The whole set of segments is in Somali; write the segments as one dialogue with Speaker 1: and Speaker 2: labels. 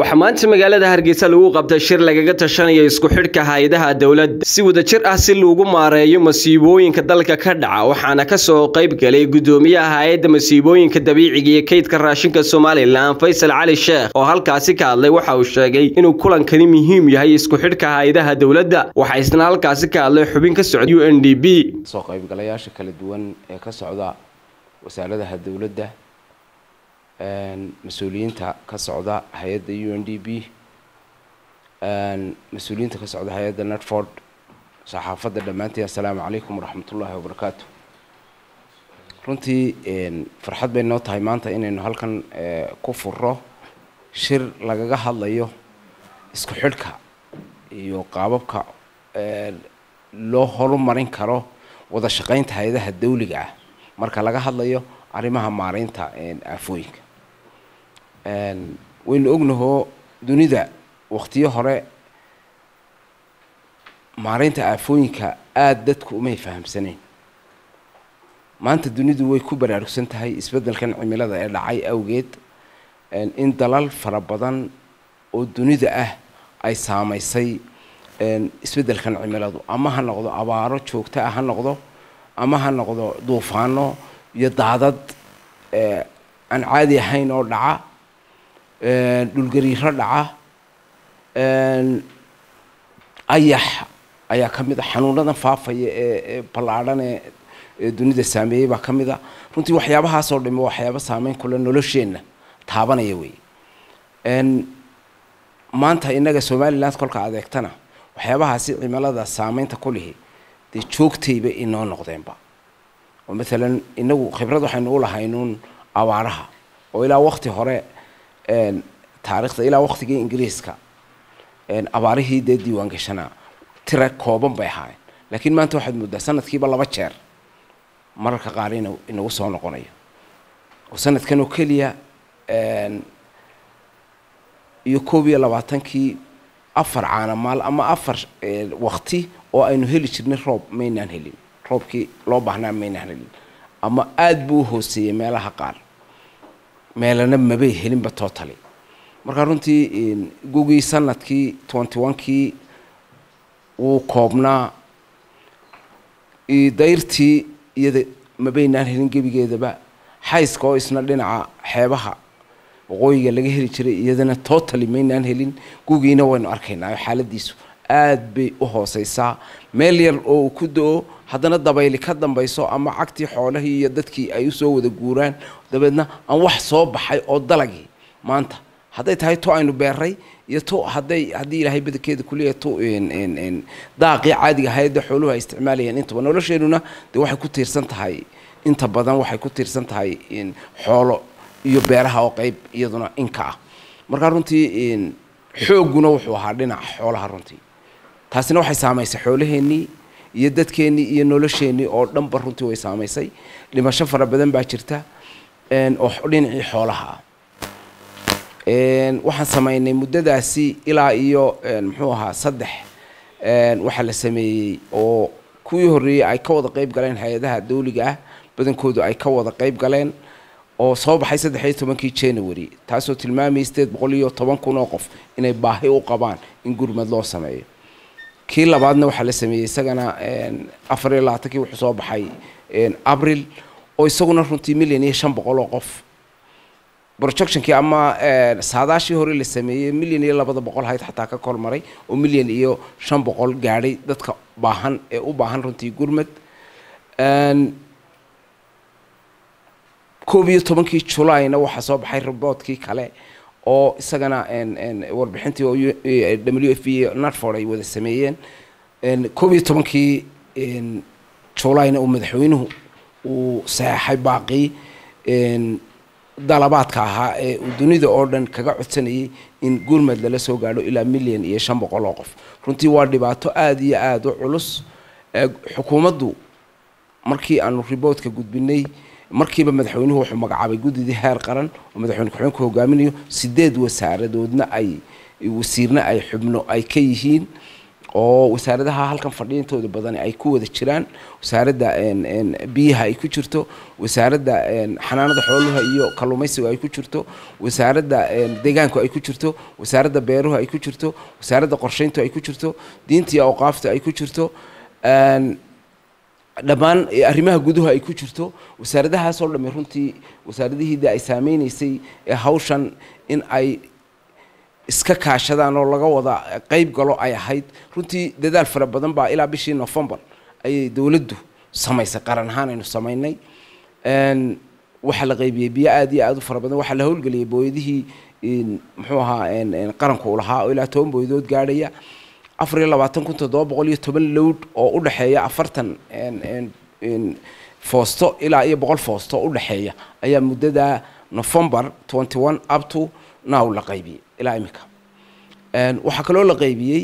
Speaker 1: waxaa maanta magaalada hargeysa lagu qabtay shir lagaga tashanayo isku xidhka hay-adaha dowladda si wadajir ah si lagu maareeyo masiibooyinka dalka ka dhaca waxaana kasoo qayb galay gudoomiyaha hay-adda masiibooyinka dabiiciga iyo kaydka raashinka somalilan faysal cali sheekh oo halkaasi ka hadlay waxa uu sheegay inuu kulankani muhiim yahay isku xidhka hay-adaha dowladda waxaa isna halkaasi ka hadlay xubin ka socda u n d b
Speaker 2: soo qaybgalayaasha kala duwan ee ka socda wasaaradaha dowladda mas-uuliyiinta ka socda hay-adda u n d b mas-uuliyiinta ka socda hay-adda netford saxaafadda dhammaantiin assalaamu calaykum waraxmatullaahi wabarakaatu runtii farxad bay noo tahay maanta inaynu halkan ku furo shir lagaga hadlayo isku xidhka iyo qaababka loo horumarin karo wada shaqaynta hay-adaha dawliga ah marka laga hadlayo arrimaha maareynta aafooyinka waynu ognahoo dunida waktiyo hore maareynta aafooyinka aada dadku umay fahamsaneyn maanta dunidu way ku baraarugsan tahay isbeddelkan cimilada ee dhacay awgeed in dalal fara badan oo dunida ah ay saamaysay isbeddelkan cimiladu ama ha noqdo abaaro joogto ah ha noqdo ama ha noqdo duufaano iyo daadad aan caadi ahayn oo dhaca dhulgariiro dhaca ayax ayaa ka mid a xanuunadan faafaya ee ballaadhan ee dunida saameeyey baa ka mid a runtii waxyaabahaasoo dhami waxyaaba saameyn kule nolosheenna taabanaya wey maanta innaga somaliland kolka adeegtana waxyaabahaasi cimilada saameynta ku lihi dee joogtayba inoo noqdeenba oo maalan inagu khibrad waxaynu u lahaynuun abaaraha oo ilaa wakti hore taarikhda ilaa waktigii ingiriiska abaarihii dee diiwaan gashanaa tira kooban bay ahaayeen laakiin maanta waxaad mooddaa sanadkiiba laba jeer mararka qaar in inagu soo noqonayo oo sanadkan oo keliya iyo koob iyo labaatankii afar caanamaal ama afar wakti oo aynu heli jirnay roob maynaan helin roobkii loo baahnaa maynaan helin ama aada buu u hooseeyey meelaha qaar meelana mabay helinba totally markaa runtii gugii sanadkii twenty one-kii wuu koobnaa dayrtii iyada mabaynaan helin gebigeedaba xayska oo isna dhinaca xeebaha waqooyiga laga heli jiray iyadana totally maynaan helin gugiina waynu arkaynaa xaaladiisu aada bay u hooseysaa meel yar oo uu ku do-o haddana dabayli ka dambayso ama cagtii xoolahii iyo dadkii ay usoo wada guuraan dabeedna aan wax soo baxay oo dalagii maanta hadday tahay to aynu beeray iyo to hadday haddii ilaahay badankeeda kuleeya to daaqii caadiga hay-adda xooluhu ay isticmaalayeen intaba nolosheenuna dee waxay ku tiirsan tahay inta badan waxay ku tiirsan tahay xoolo iyo beeraha oo qeyb iyaduna inka ah markaa runtii xoogguna wuxuu ahaa dhinaca xoolaha runtii taasina waxay saamaysay xoolaheennii iyo dadkeennii iyo nolosheennii oo dhanba runtii way saamaysay dhimasho fara badan baa jirta oo dhinacii xoolaha ah waxaan samaynay muddadaasi ilaa iyo muxuu ahaa saddex waxaa la sameeyey oo kuwii horreeyey ay ka wada qeyb galeen hay-adaha dawliga ah badankoodu ay ka wada qeyb galeen oo soo baxay saddex iyo tobankii january taasoo tilmaamayay sideed boqol iyo toban kun oo qof inay baahi u qabaan in gurmad loo sameeyo kii labaadna waxaa la sameeyey isagana afar iyo labaatankii wuxuu soo baxay abril oo isaguna runtii milyan iyo shan boqol oo qof projectionkii ama saadaashii hore la sameeyey milyan iyo labada boqol hayd xataa ka kormaray oo milyan iyo shan boqol gaadhay dadka baahan ee u baahan runtii gurmad koob iyo tobankii julayna waxaa soo baxay robotkii kale oo isagana warbixintii oo w f iyo natford ay wada sameeyeen koob iyo tobankii julayna uu madaxweynuhu uu saxeixay baaqii dalabaadka ahaa ee uu dunida oo dhan kaga codsanayay in gurmad lala soo gaadho ilaa milyan iyo shan boqol oo qof runtii waa dhibaato aada iyo aada u culus xukuumaddu markii aanu riboodka gudbinay markiiba madaxweynuhu wuxuu magacaabay guddidii heer qaran oo madaxweyne ku-xeenku hogaaminayo sideed wasaaradoodna ay wasiirna ay xubno ay ka yihiin oo wasaaradaha halkan fadhiya intooda badan ay ku wada jiraan wasaaradda biyaha ay ku jirto wasaaradda xanaanada xooluha iyo kalluumaysiga ay ku jirto wasaaradda deegaanku ay ku jirto wasaaradda beeruhu ay ku jirto wasaaradda qorsheyntu ay ku jirto diinta iyo awqaafta ay ku jirto dhammaan arrimaha guduhu ay ku jirto wasaaradahaasoo dhamme runtii wasaaradihiida ay saameynaysay ee hawshan in ay iska kaashadaan oo laga wada qeyb galo ay ahayd runtii dadaal fara badan baa ilaa bishii novembar ayay dowladdu samaysay qaran ahaan aynu samaynay waxaa la qaybiyey biyo aad iyo aad u fara badan waxaa la howlgeliyey booyadihii muxuu ahaa qaranku u lahaa oo ilaa toban booyadood gaadhaya afar iyo labaatan kun toddoba boqol iyo toban lowd oo u dhexeeya afartan foosto ilaa iyo boqol foosto u dhexeeya ayaa muddada november twenty one up to now la qaybiyey ilaa imika waxaa kaloo la qaybiyey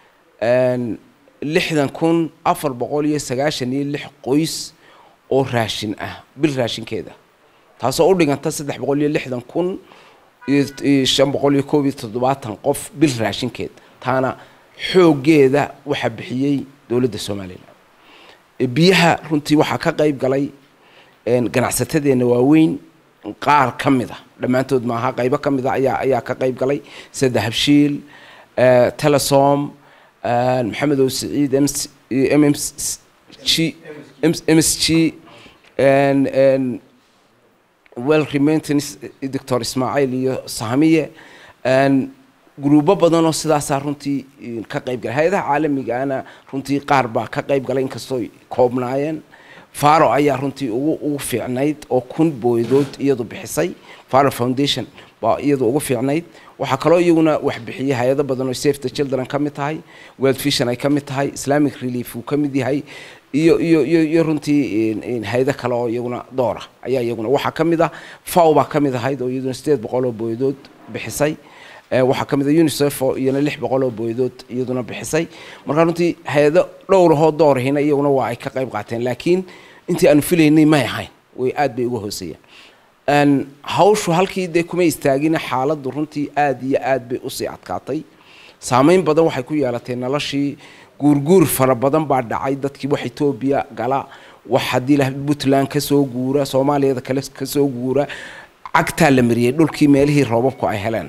Speaker 2: lixdan kun afar boqol iyo sagaashan iyo lix qoys oo raashin ah bil raashinkeeda taasoo u dhiganta saddex boqol iyo lixdan kun iyo shan boqol iyo koob iyo toddobaatan qof bil raashinkeed taana xooggeeda waxaa bixiyey dowladda somalilan biyaha runtii waxaa ka qayb galay ganacsatadeenna waaweyn qaar ka mid a dhammaantood maaha qaybo ka mid a ayaa ayaa ka qayb galay sida habshiil telesom maxamed ow saciid m m g m s g well remaintance doctor ismaaciil iyo sahmiye gruubo badanoo sidaasaa runtii ka qayb galay hay-adaha caalamigaana runtii qaar baa ka qayb galay inkastoo koobnaayeen faro ayaa runtii ugu ugu fiicnayd oo kun booyadood iyadu bixisay faro foundation baa iyadu ugu fiicnayd waxaa kaloo iyaguna wax bixiyey hay-ado badan oo safe the children ka mid tahay world vision ay ka mid tahay islamic relief uu ka mid yahay iyo iyo iyo iyo runtii hay-ado kale oo iyaguna doora ayaa iyaguna waxaa ka mid ah faw baa ka mid ahayd oo iyaduna sideed boqol oo booyadood bixisay waxaa ka mid a unicef oo iyana lix boqol oo booyadood iyaduna bixisay markaa runtii hay-ado dhowrahoo doorahina iyaguna waa ay ka qayb qaateen laakiin intii aanu filaynay may ahayn way aad bay uga hooseeyaan hawshu halkii dee kuma istaagina xaaladdu runtii aad iyo aad bay usii adkaatay saameyn badan waxay ku yeelatay noloshii guurguur fara badan baa dhacay dadkii wax etoobiya gala wax haddii la puntland kasoo guura soomaaliyada kale kasoo guura cagtaa la mariyey dhulkii meelihii roobabku ay heleen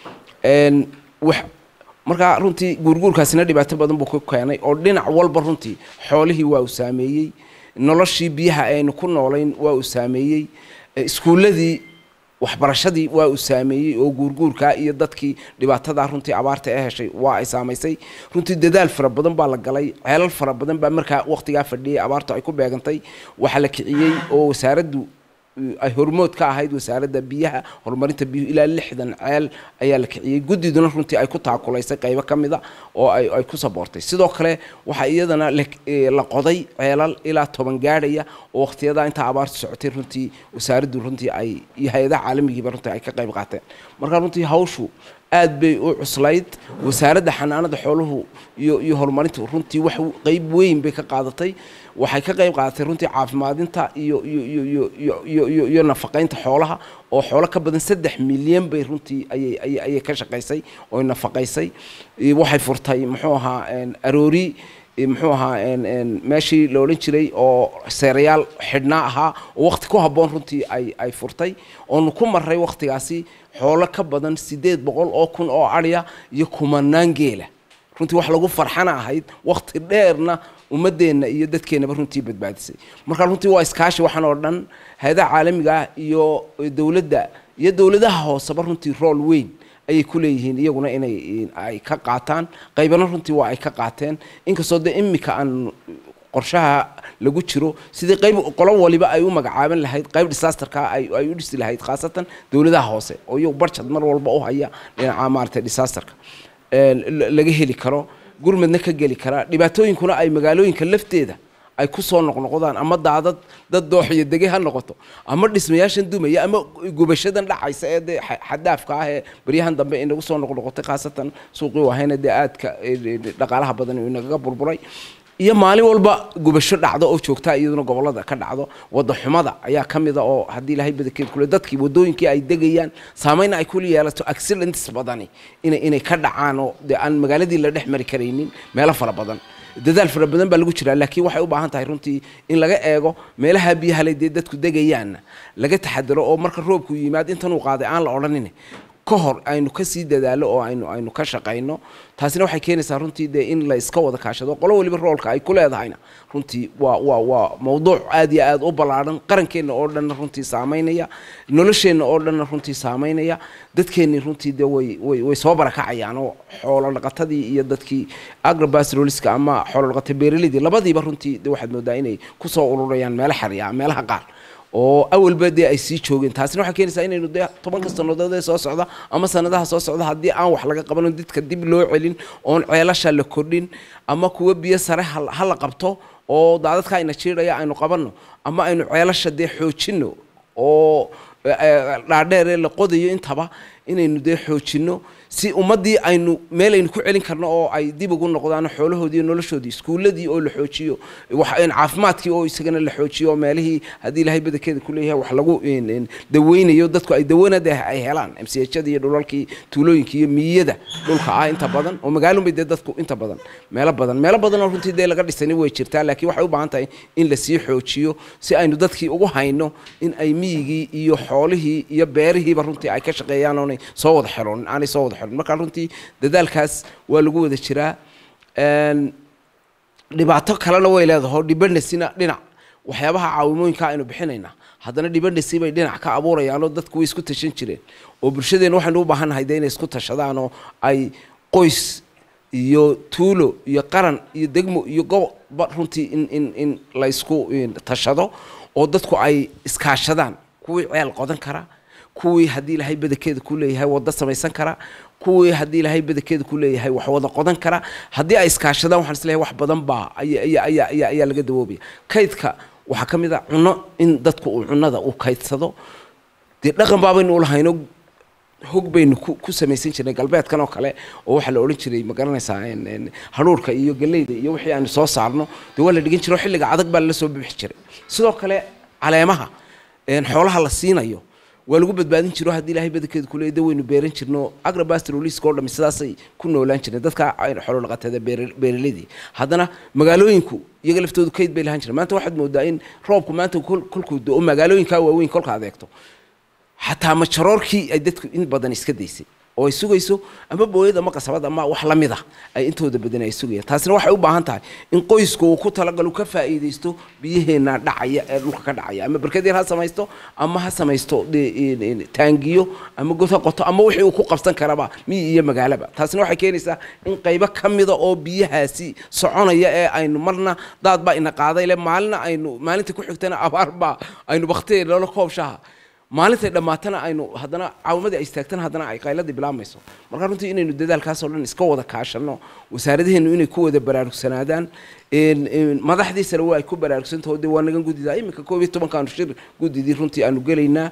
Speaker 2: wax markaa runtii guurguurkaasina dhibaato badan buu ku keenay oo dhinac walba runtii xoolihii waa uu saameeyey noloshii biyaha aynu ku noolayn waa uu saameeyey iskuulladii waxbarashadii waa uu saameeyey oo guurguurkaa iyo dadkii dhibaatadaa runtii abaarta ee heshay waa ay saamaysay runtii dadaal fara badan baa la galay ceelal fara badan baa markaa waqtigaa fadhiyey abaartu ay ku beegantay waxaa la kiciyey oo wasaaraddu ay hormood ka ahayd wasaaradda biyaha horumarinta biyuhu ilaa lixdan ceel ayaa la kiciyey guddiduna runtii ay ku taakulaysay qaybo ka mid a oo ay ay ku saboortay sidoo kale waxaa iyadana la qoday ceelal ilaa toban gaadhaya oo waqtiyadaa intaa abaartu socotay runtii wasaaraddu runtii ay iyo hay-adaha caalamigiiba runtii ay ka qayb qaateen marka runtii hawshu aad bay u cuslayd wasaaradda xanaanada xooluhu iyo iyo horumarinta runtii wax qeyb weyn bay ka qaadatay waxay ka qayb qaadatay runtii caafimaadinta iyo iyo iyo iyo iyo iyo iyo iyo nafaqaynta xoolaha oo xoolo ka badan saddex milyan bay runtii ayay ayay ayay ka shaqaysay oo nafaqaysay waxay furtay muxuu ahaa aroori muxuu ahaa meeshii la odhan jiray oo seerayaal xidhnaa ahaa oo waqti ku habboon runtii ay ay furtay oonu ku maray waqtigaasi xoolo ka badan siddeed boqol oo kun oo adhya iyo kumanaan geela runtii wax lagu farxana ahayd waqti dheerna ummadeenna iyo dadkeennaba runtii badbaadisay marka runtii waa iskaashi waxaan oo dhan hay-adaha caalamiga ah iyo dowladda iyo dowladaha hooseba runtii rool weyn ayay ku leeyihiin iyaguna inay ay ka qaataan qaybana runtii waa ay ka qaateen inkastoo dee imika aan qorshaha lagu jiro sidii qayb qolo waliba ay u magacaaban lahayd qayb disasterka ay ay u dhisi lahayd khaasatan dowladaha hoose oo iyagu barjad mar walba u haya dhinaca maaragtay disasterka laga heli karo gurmadna ka geli karaa dhibaatooyinkuna ay magaalooyinka lafteeda ay ku soo noqnoqdaan ama daadad dad dooxiyo dege ha noqoto ama dhismayaashan dumaya ama gubashadan dhacaysa ee dee xadaafka ah ee baryahan dambe inagu soo noqnoqotay khaasatan suuqii ahayna dee aadka dhaqaalaha badan inagaga burburay iyo maalin walba gubasho dhacdo oo joogta iyaduna gobolada ka dhacdo wada xumada ayaa ka mid a oo haddii ilaahay badankeed kule dadkii wadooyinkii ay degayaan saameyna ay kula yeelato accidents badani inay inay ka dhacaan oo dee aan magaaladii la dhex mari karaynin meelo fara badan dadaal fara badan baa lagu jiraa laakiin waxay u baahan tahay runtii in laga eego meelaha biyaha le dee dadku degayaanna laga taxadaro oo marka roobku yimaad intanuu qaaday aan la odhanin ka hor aynu kasii dadaalo oo aynu aynu ka shaqayno taasina waxay keenaysaa runtii dee in la iska wada kaashado qolo waliba roolka ay ku leedahayna runtii waa waa waa mawduuc aad iyo aad u ballaadhan qarankeenna oo dhanna runtii saameynaya nolosheenna oo dhanna runtii saameynaya dadkeennii runtii dee way way way soo barakacayaan oo xoolo dhaqatadii iyo dadkii agrobasroliska ama xoolo dhaqata beeralidii labadiiba runtii de waxaad moodaa inay kusoo ururayaan meelo xariya meelaha qaar oo awalba dee ay sii joogeen taasina waxay keenaysaa inaynu dee tobanka sannadood ee soo socda ama sanadaha soo socda haddii aan wax laga qabanin dadka dib loo celin oon ceelasha la kordhin ama kuwa biyo sare ha la qabto oo daadadka ayna jiidhaya aynu qabanno ama aynu ceelasha dee xoojinno oo dhaadheeree la qodayo intaba inaynu dee xoojinno si ummaddii aynu meel aynu ku celin karno oo ay dib ugu noqdaan xoolahoodii iyo noloshoodii iskuulladii oo la xoojiyo caafimaadkii oo isagana la xoojiyo oo meelihii haddii ilaahay badankeeda ku leeyahay wax lagu daweynayo dadku ay dawanada ay helaan mchada iyo dhulalkii tuulooyinka iyo miyada dhulka ah inta badan oo magaalunbay dee dadku inta badan meelo badan meelo badan oo runtii dee laga dhisani way jirtaa laakiin waxay u baahan tahay in lasii xoojiyo si aynu dadkii ugu hayno in ay miyigii iyo xoolihii iyo beerihiiba runtii ay ka shaqeeyaan oonay soo wada xeloonin aanay soo wada xeloonin marka runtii dadaalkaas waa lagu wada jiraa dhibaato kalena way leedaho dhibanasina dhinac waxyaabaha caawimooyinka aynu bixinaynaa haddana dhibanasi bay dhinac ka abuurayaanoo dadku way isku tashan jireen oo bulshadeenna waxaynu u baahannahay dee inay isku tashadaan oo ay qoys iyo tuulo iyo qaran iyo degmo iyo gobolba runtii in in in la isku tashado oo dadku ay iskaashadaan kuwii ceel qodan kara kuwii haddii ilaahay badankeeda ku leeyahay waddo samaysan kara kuwii haddii ilaahay badankeeda ku leeyahay wax wada qodan kara haddii ay iskaashadaan waxaan isleeyahay wax badan baa ayaa ayaa ayaa ayaa laga dawoobaya kaydka waxaa ka mid a cunno in dadku uu cunnada uu kaydsado dee dhaqan baabaynu ulahayno hog baynu ku ku samaysan jirnay galbeedkan oo kale oo waxaa la odhan jiray ma garanaysaa hadhuurka iyo galleyda iyo wixii aanu soo saarno dee waa la dhigan jiro xilliga adag baa lala soo bixi jiray sidoo kale caleemaha xoolaha la siinayo waa lagu badbaadin jiro haddii ilaahay badankeeda kuleeda waynu beeran jirno agrabastroliska oo dhami sidaasay ku noolaan jireen dadka xoolo dhaqatada beeraladii haddana magaalooyinku iyaga laftoodu kayd bay lahaan jireen maanta waxaad moodaa in roobku maanta kolkuu do magaalooyinkaa waaweyn kolka adeegto xataa majaroorkii ay dadku in badan iska daysay oo ay sugayso ama booyad ama qasabad ama wax la mid ah ay intooda badan ay sugayaan taasina waxay u baahan tahay in qoysku uu ku talagalo ka faa'iidaysto biyaheena dhacaya ee dhulka ka dhacaya ama barkad yar ha samaysto ama ha samaysto taangiyo ama god ha qoto ama wixii uu ku qabsan karaba miyi iyo magaalaba taasina waxay keenaysaa in qaybo ka mida oo biyahaasi soconaya ee aynu marna daad baa ina qaaday le maalina aynu maalinta ku xigtana abaar baa aynu baktiya loola koobshaha maalintay dhammaatana aynu haddana caawimadii ay istaagtana haddana ay qayladii bilaabmayso marka runtii inaynu dadaalkaasoo dhan iska wada kaashano wasaaradaheenu inay ku wada baraarugsanaadaan madaxdii sare waa ay ku baraarugsantaho dee waa nagan guddidaa iminka koob iyo tobankaanu shir guddidii runtii aanu gelaynaa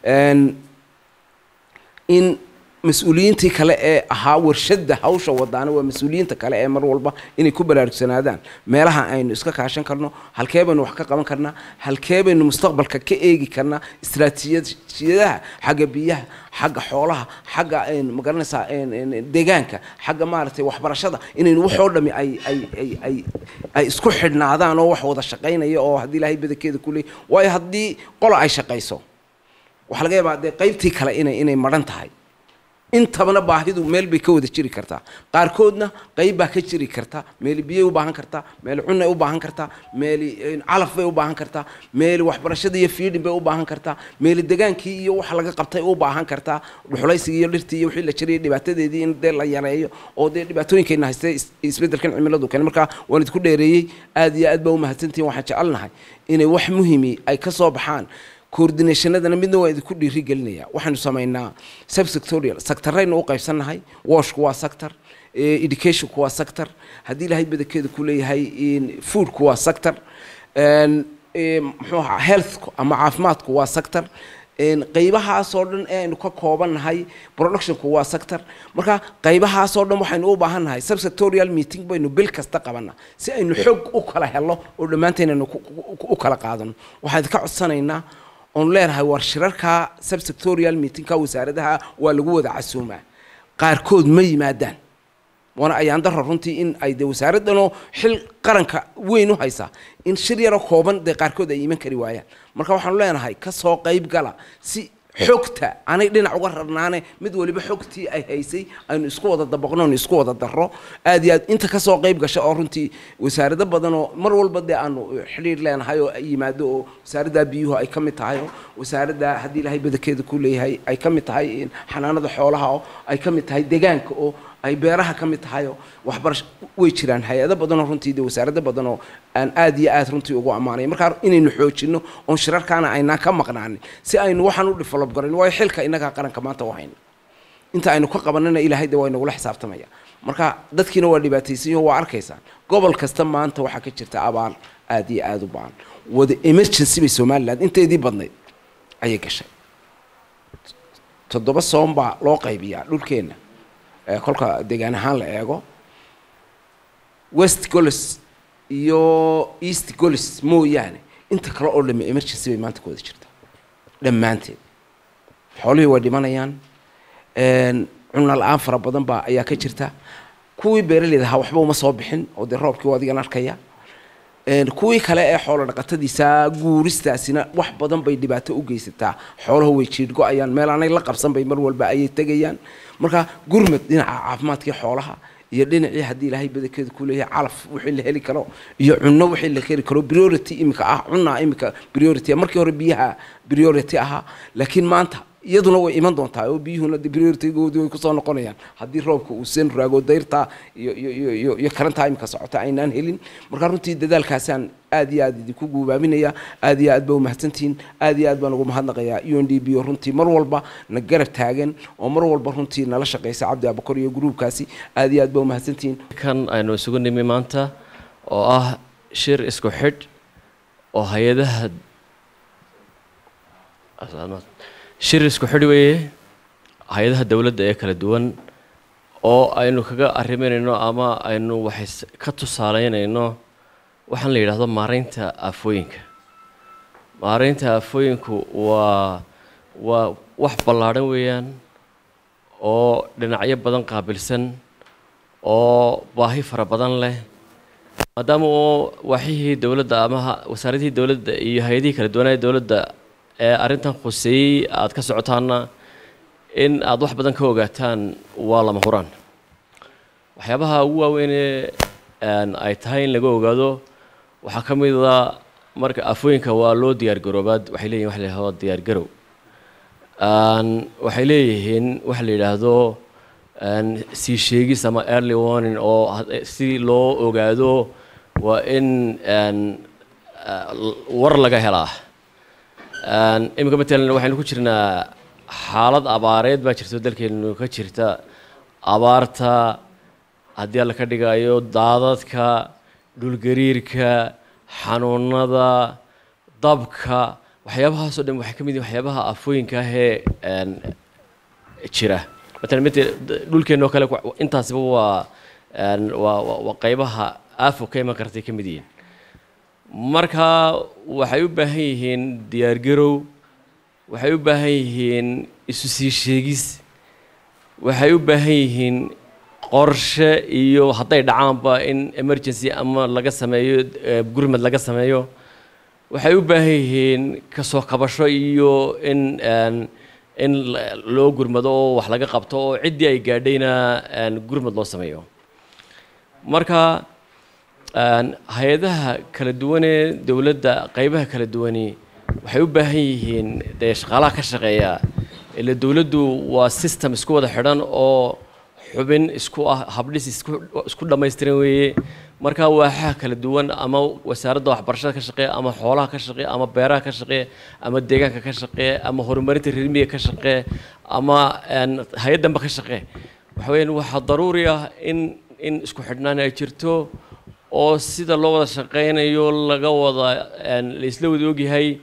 Speaker 2: in mas-uuliyiintii kale ee ahaa warshadda hawsha wadaana waa mas-uuliyiinta kale ee mar walba inay ku baraarugsanaadaan meelaha aynu iska kaashan karno halkee baynu wax ka qaban karnaa halkee baynu mustaqbalka ka eegi karnaa istaraatiijiyadaha xagga biyaha xagga xoolaha xagga magaranaysaa deegaanka xagga maaragtay waxbarashada inaynu waxoo dhami ay ay ay ay ay isku xidhnaadaan oo wax wada shaqaynaya oo haddii ilaahay badankeeda ku leey waayo haddii qola ay shaqayso waxaa laga yaabaa dee qaybtii kale inay inay madhan tahay intabana baahidu meel bay ka wada jiri kartaa qaarkoodna qayb baa ka jiri karta meeli biyay u baahan kartaa meeli cunay u baahan kartaa meeli calaf bay u baahan kartaa meeli waxbarashada iyo fiidhin bay u baahan kartaa meeli degaankii iyo wax laga qabtay u baahan kartaa dhuxulaysigii iyo dhirtii iyo wixii la jirayay dhibaatadeedii in dee la yareeyo oo dee dhibaatooyinkayna haystay isbeddelkan cimiladu kale marka waan idinku dheereeyey aad iyo aad baa u mahadsantihin waxaan jecelnahay inay wax muhimi ay ka soo baxaan coordinationadana midna waa idinku dhiiri gelinaya waxaanu samaynaa subsectorial sectoraynu u qaybsannahay washku waa sector educationku waa sector haddii ilaahay badankeeda ku leeyahay foodku waa sector muxuu ahaa healthku ama caafimaadku waa sector qaybahaasoo dhan ee aynu ka koobannahay productionku waa sector marka qaybahaasoo dhan waxaynu u baahan nahay subsectorial meeting baynu bil kasta qabanaa si aynu xog u kala helo oo dhammaanteen aynu u kala qaadano waxaan ka codsanaynaa oon leenahay war shirarka subsectorial meetingka wasaaradaha waa lagu wada casuumaa qaarkood ma yimaadaan waana ayaan daro runtii in ay de wasaaraddanoo xil qaranka weyn u haysaa in shir yaroo kooban dee qaarkood ay iman kari waayaan marka waxaanu leenahay ka soo qayb gala si xogta anay dhinac uga rarnaane mid waliba xogtii ay haysay aynu isku wada dabaqno aynu isku wada darro aad iyo aad inta kasoo qayb gasha oo runtii wasaarado badan oo mar walba dee aanu xidhiir leenahay oo ay yimaado oo wasaaradda biyuhu ay ka mid tahay oo wasaaradda haddii ilaahay badankeeda ku leeyahay ay ka mid tahay xanaanada xoolaha oo ay ka mid tahay deegaanka oo ay beeraha ka mid tahay oo waxbarasho way jiraan hay-ado badanoo runtii de wasaarado badan oo aan aad iyo aad runtii ugu ammaanay markaa inaynu xoojino oon shirarkaana aynaan ka maqnaanin si aynu waxaan u develop garan waayo xilka innagaa qaranka maanta u hayna inta aynu ka qabanana ilaahay de waa inagula xisaabtamaya marka dadkiina waa dhibaataysanyo waa arkaysaan gobol kasta maanta waxaa ka jirta abaal aad iyo aada u baan wada emergency bay somaliland inteedii badnayd ayay gashay toddoba soon baa loo qaybiyaa dhulkeenna kolka deegaan ahaan la eego west golis iyo east golis mooyaane inta kale oo dhame emergency bay maanta ku wada jirtaa dhammaanteed xoolihii way dhimanayaan cunna la-aan fara badan baa ayaa ka jirta kuwii beeraleyda ahaa waxba uma soo bixin oo dee roobkii waa adigan arkaya kuwii kale ee xoolo dhaqatadiisa guuristaasina wax badan bay dhibaato u geysataa xoolaha way jiidhgo-ayaan meel aanay la qabsan bay mar walba ayay tegayaan marka gurmad dhinaca caafimaadkii xoolaha iyo dhinacii haddii ilaahay badankeeda ku leeyahay calaf wixii la heli karo iyo cunno wixii la heli karo priority imika ah cunaa imika priority markii hore biyaha priority ahaa laakiin maanta iyaduna way iman doontaa oo biyuhuna de prioritygoodii way kusoo noqonayaan haddii roobka uu seen raago dayrta iyo iyo iyo iyo karantaa imika socota aynaan helin marka runtii dadaalkaasaan aad iyo aad idinku guubaabinaya aad iyo aad baa umahadsantihiin aad iyo aad baan ugu mahadnaqayaa u n d b oo runtii mar walba na garab taagan oo mar walba runtii nala shaqaysa cabdi abakor iyo gruubkaasi aad iyo aad baa umahadsantihiin
Speaker 3: kan aynu isugu nimi maanta oo ah shir isku xidh oo hay-adaha shir isku xidh weeye hay-adaha dowladda ee kala duwan oo aynu kaga arriminayno ama aynu waxay ka tusaaleynayno waxaan la yidhaahdo maaraynta aafooyinka maaraynta aafooyinku waa waa wax ballaadhan weeyaan oo dhinacyo badan qaabilsan oo baahi fara badan leh maadaama oo waaxihii dowladda ama wasaaradihii dowladda iyo hay-adihii kala duwanaa dowladda ee arrintan khuseeyey aada ka socotaana in aada wax badan ka ogaataan waa lama huraan waxyaabaha ugu waaweynee ay tahay in laga ogaado waxaa ka mid a marka afooyinka waa loo diyaar garoobaad waxay leeyihin wax la yidhahdo diyaar garow waxay leeyihiin waxa la yidhaahdo sii sheegis ama early warning oo si loo ogaado waa in war laga helaa iminka matalan waxaynu ku jirnaa xaalad abaareed baa jirto dalkeenu ka jirta abaarta haddii alla ka dhigayo daadadka dhulgariirka xanuunada dabka waxyaabahaasoo dhan waxay ka mid yihin waxyaabaha afooyinka ahee jira matalan mt dhulkeenoo kale intaasiba waa waa waa qaybaha aafo ka iman kartay ka mid yihiin marka waxay u baahan yihiin diyaargarow waxay u baahan yihiin isu sii sheegis waxay u baahan yihiin qorshe iyo hadday dhacaanba in emergency ama laga sameeyo gurmad laga sameeyo waxay u baahan yihiin kasoo kabasho iyo in in loo gurmado oo wax laga qabto oo ciddii ay gaadhayna gurmad loo sameeyo marka hay-adaha kala duwanee dowladda qaybaha kala duwani waxay u baahan yihiin dee shaqaalaha ka shaqeeya ila dowladdu waa system isku wada xidhan oo xubin isku ah habdhis isku isku dhammaystiran weeye marka waaxaha kala duwan ama wasaaradda waxbarashada ka shaqeeya ama xoolaha ka shaqeeya ama beeraha ka shaqeeya ama deegaanka ka shaqeeya ama horumarinta reermiga ka shaqeeya ama hay-addanba ka shaqeeya waxa weeyaan waxaa daruuri ah in in isku xidhnaan ay jirto oo sida loo wada shaqeynayo laga wada la isla wada ogyahay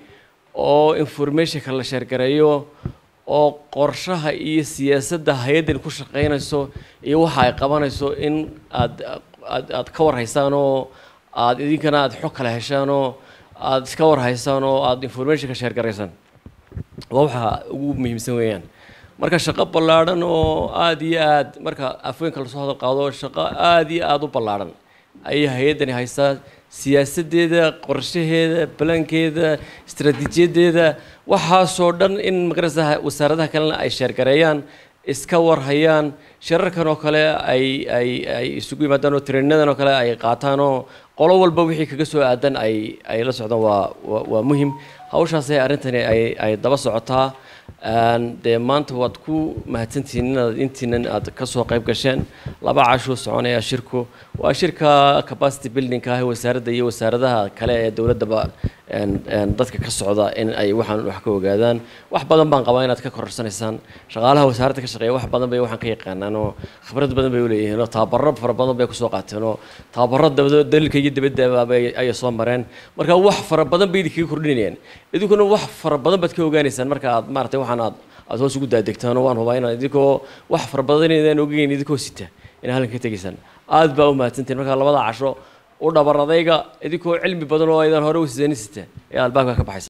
Speaker 3: oo informationka la sheergareeyo oo qorshaha iyo siyaasadda hay-addan ku shaqaynayso iyo waxa ay qabanayso in aad aad aad ka warhaysaan oo aad idinkana aad xog kala heshaan oo aad iska warhaysaan oo aad informationka sheergaraysaan waa waxa ugu muhiimsan weeyaan marka shaqo ballaadhan oo aada iyo aad marka afweynka lasoo hadal qaado shaqo aada iyo aada u ballaadhan ayay hay-addani haystaa siyaasaddeeda qorshaheeda balankeeda istaraatiijiyadeeda waxaasoo dhan in magarasa wasaaradaha kalena ay sheergareeyaan iska warhayaan shirarkan oo kale ay ay ay isugu yimaadaan oo treeninadan oo kale ay qaataan oo qolo walba wixii kaga soo aadan ay ay la socdaan waa waa waa muhim hawshaasay arrintani ay ay daba socotaa dee maanta waad ku mahadsantihiin inaad intiinan aad kasoo qayb gasheen laba cashuu soconaya shirku waa shirka capacity buildingka ah wasaaradda iyo wasaaradaha kale ee dowladdaba dadka ka socda in ay waxaan wax ka ogaadaan wax badan baan qabaa inaad ka kororsanaysaan shaqaalaha wasaaradda ka shaqeeya wax badan bay waxaan ka yaqaanaan oo khibrad badan bay uleeyihiin oo tababaro fara badan bay kusoo qaateen oo tababaro dabado dalilka iyo dabadaba ayay soo mareen marka wax fara badan bay idinkaga kordhinayaan idinkuna wax fara badan baad ka ogaanaysaan marka aad maaragtay waxaan aad aad hoos ugu daadegtaan oo waan hubaa inaad idinkoo wax fara badan inaan ogeyn idinkoo sita inaad halkan ka tegaysaan aad baa u mahadsantiin marka labada casho u dhabar adayga idinkoo cilmi badan oo aydan hore u sidanin sita ayaa albaabka ka baxaysa